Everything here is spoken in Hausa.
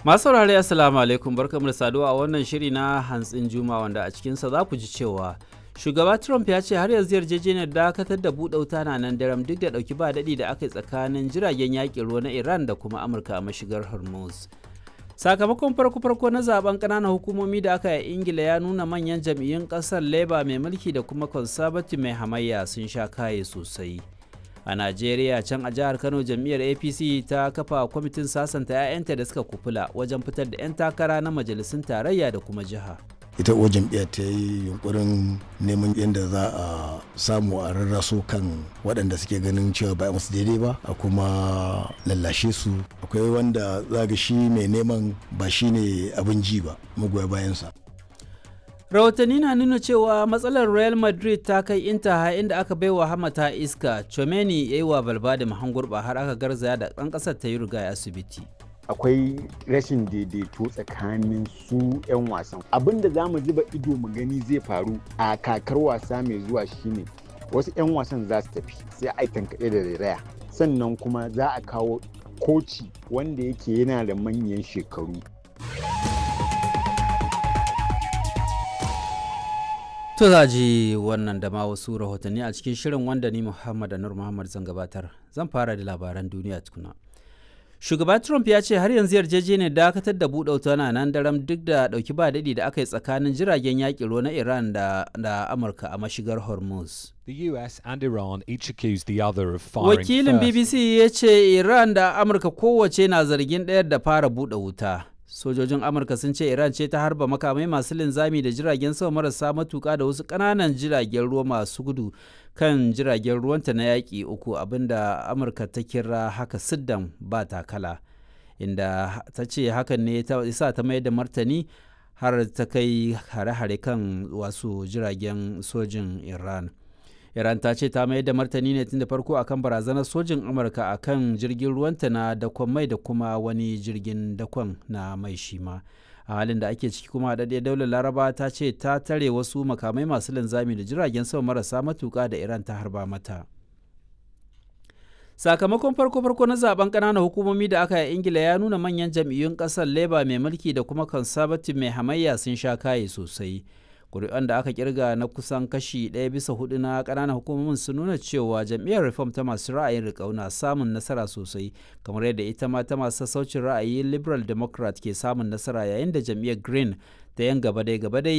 Masu saurare Assalamu alaikum barkamu da saduwa a wannan shiri na hantsin juma wanda a cikinsa za ku ji cewa shugaba Trump ya ce har yanzu yarjejeniyar dakatar da buɗe wuta na nan daram duk da ɗauki ba daɗi da aka yi tsakanin jiragen yaƙin ruwa na Iran da kuma Amurka a mashigar Hormuz. Sakamakon farko-farko na zaben ƙananan hukumomi da aka yi Ingila ya nuna manyan jam'iyyun ƙasar Labour mai mulki da kuma Conservative mai hamayya sun sha kaye sosai. a najeriya can a jihar kano jam'iyyar apc ta kafa kwamitin sasanta 'ya'yanta da suka kufula wajen fitar da 'yan takara na majalisun tarayya da kuma jiha ita uwar jam'iyyar ta yi yunkurin neman yadda za a samu a rarraso kan waɗanda suke ganin cewa ba musu daidai ba a kuma lallashe su akwai wanda zaga shi mai neman ba shi ne abin ji ba magoya bayansa rahotanni na nuna cewa matsalar real madrid ta kai intaha inda aka bai wa hamata iska chomeni ya yi wa balbada mahangurba har aka garzaya da ɗan ƙasar ta yi riga asibiti akwai rashin daidaito tsakanin su 'yan wasan abin da za mu zuba ido mu gani zai faru a kakar wasa mai zuwa shine wasu 'yan wasan za su tafi sai a tankaɗe da rairaya sannan kuma za a kawo koci wanda yake yana da manyan shekaru To za ji wannan da ma wasu rahotanni a cikin shirin wanda ni Muhammad Anur Muhammad zan gabatar. Zan fara da labaran duniya tukuna. Shugaba Trump ya ce har yanzu yarjejeniyar dakatar da buɗe wuta na nan daram duk da ɗauki ba daɗi da aka yi tsakanin jiragen yaƙi ruwa na Iran da, da Amurka a mashigar Hormuz. The US and Iran each accused the other of firing Wakilin first. BBC ya ce Iran da Amurka kowace na zargin ɗayar da fara buɗe wuta. sojojin amurka sun ce iran ce ta harba makamai masu linzami da jiragen sama marasa matuka da wasu ƙananan jiragen ruwa masu gudu kan jiragen ruwanta na yaƙi uku abinda amurka ta kira haka siddan ba takala inda ta ce hakan ne ta isa ta mai da martani har ta kai hare-hare kan wasu jiragen sojin iran iran ta ce ta mayar da martani ne tun da farko akan barazanar sojin amurka akan jirgin ruwanta na dakon mai da kuma wani jirgin dakon na mai shima a halin da ake ciki kuma daɗe daular laraba ta ce ta tare wasu makamai masu linzami da jiragen sama marasa matuƙa da iran ta harba mata sakamakon farko-farko na zaben ƙananan hukumomi da aka yi ingila ya nuna manyan jam'iyyun ƙasar labour mai mulki da kuma conservative mai hamayya sun sha kaye sosai kuri'an da aka kirga na kusan kashi ɗaya bisa hudu na ƙananan hukumomin sun nuna cewa jam'iyyar reform ta masu ra'ayin riƙau na samun nasara sosai kamar yadda ita ma ta masu sassaucin ra'ayi liberal democrat ke samun nasara yayin da jam'iyyar green ta yan gaba dai gaba dai